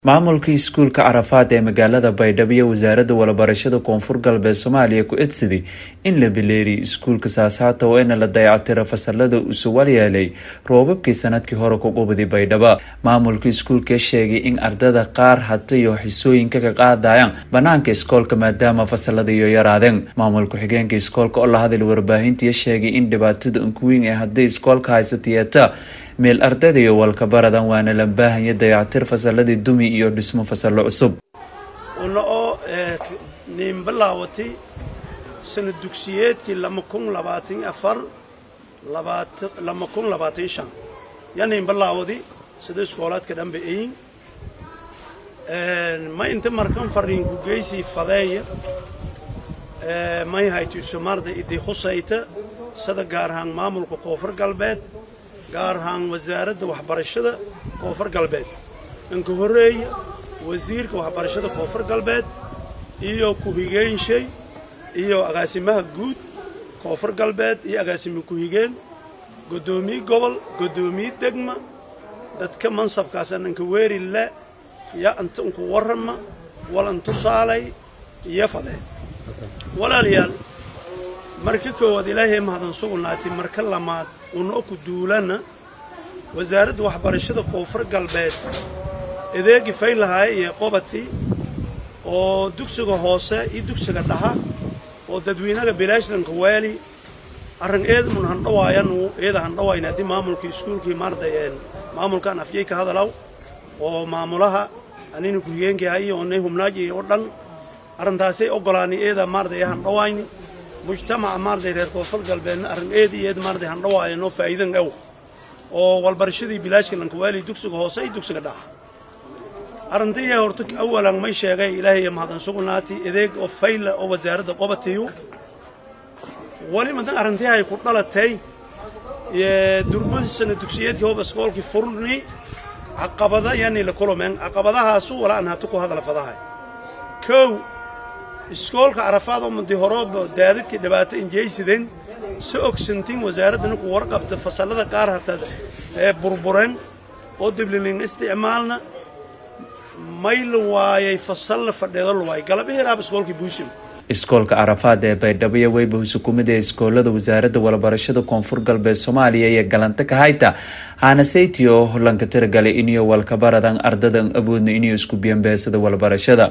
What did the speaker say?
maamulka iskuulka carafaad ee magaalada baydhabo iyo wasaaradda walabarashada koonfur galbeed soomaaliya ku edsaday in la bileeriyo iskuulka saasaata oo ina la dayactiro fasalada uu suwal yeelay roobabkii sanadkii hore ku qubday baydhabo maamulka iskuulka sheegay in ardada qaar hata iyo xisooyinka ka qaadayaan banaanka iskoolka maadaama fasalada iyo yaraadeen maamulka xigeenka iskoolka oo la hadlay warbaahintiiyo sheegay in dhibaatada unkuweyn ee hadday iskoolka haysatiyeeta meel ardayda iyo walka baradan waana la baahanya dayactir fasaladii dumi iyo dhismo fasalo cusub una oo niin bilaawatay sana dugsiyeedkii lama kun labaatan afar lama kun labaatan shan yaa niin bilaawadi sida iskoolaadka dhanba eyin ma inta markan fariinku geysii fadeeya may haytusumarda idii khusayta sida gaar ahaan maamulka koonfur galbeed gaar ahaan wasaaradda waxbarashada koonfur galbeed inka horreeya wasiirka waxbarashada koonfur galbeed iyo ku-higeenshay iyo agaasimaha guud koonfur galbeed iyo agaasime ku-higeen goddoomiye gobol goddoomiye degma dadka mansabkaasaan inka weeri le ya inta inku warrama wal intusaalay iyo fadee walaalayaal marka koowaad ilaahay mahadan sugnaatay marka lamaad unoo ku duulana wasaaradda waxbarashada koonfur galbeed edeegi faylahaaye iyo qobati oo dugsiga hoose iyo dugsiga dhaxa oo dadweynaga bilaashlanka waali arrin eedamun handhawaayanu eeda handhawayna haddii maamulka iskuulkii maarday maamulkan afyay ka hadalaw oo maamulaha anina ku-higeenkii onay humnaaji oo dhan arrintaasay ogolaani eeda maarday handhawayni mujtamaca maarday reer koonfur galbeedna arrin eed iyo eed maarday handhawaayanoo faa'iidan aw oo walbarashadii bilaashka lankawaali dugsiga hoose iyo dugsiga dhaxa arrintiiya horta awalan may sheegay ilaahay mahadan sugnaati edeeg oo fayla oo wasaaradda qobatiyu wali madan arrintiihay ku dhalatay durba sana dugsiyeedkii hoba iskoolkii furni caqabada yani la kulumeen caqabadahaasu wala aan hatu ku hadala fadahay kow iskoolka carafaad oo madi horooba daadadkii dhibaato injaysideen si ogsantiin wasaaraddana ku warqabta fasallada qaar hataa ee burbureen oo diblilin isticmaalna may la waayay fasal la fadheedo la waayay galabihiraab iskoolkii buushim iskoolka carafaad ee baydhabo iyo weyba husukumida iskoolada wasaaradda walabarashada koonfur galbeed soomaaliya iyo galanta kahayta haanasaytiyo lanka tiragalay iniyo walkabaradan ardadan awoodna iniyo isku biyanbeesada walabarashada